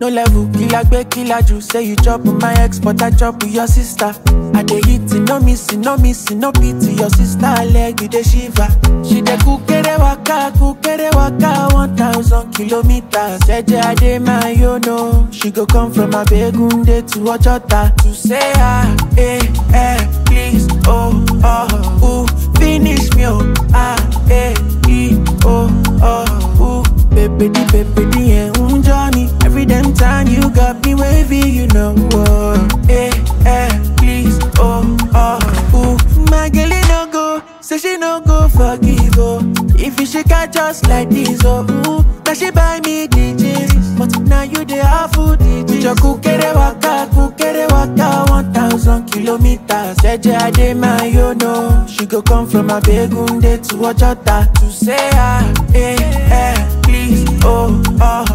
No level, killer gbe killer ju. Say you chop with my ex, but I chop with your sister. I dey hit it, no missing, no missing, no pity. Your sister leg, you dey shiver. She dey kukere waka, kukere waka, one thousand kilometers. Jeje ade my yo no. She go come from Abegunde to Ojota to say ah, eh, eh, please, oh, oh, ooh, finish me, oh, ah, eh, e, oh, oh, ooh. Baby, di, baby, di, eh, un Johnny. Every damn time you got me wavy, you know, oh, eh, eh, please, oh, oh, ooh. My girl, no go, say she no go forgive, oh. If you shake her just like this, oh, ooh. Now she buy me DJs, but now you the awful DJs. With your kukere waka, kukere waka, one thousand kilometers. Jeje ade my yo no. She go come from Abegunde to Ojota to say ah, eh, eh, please, oh, oh,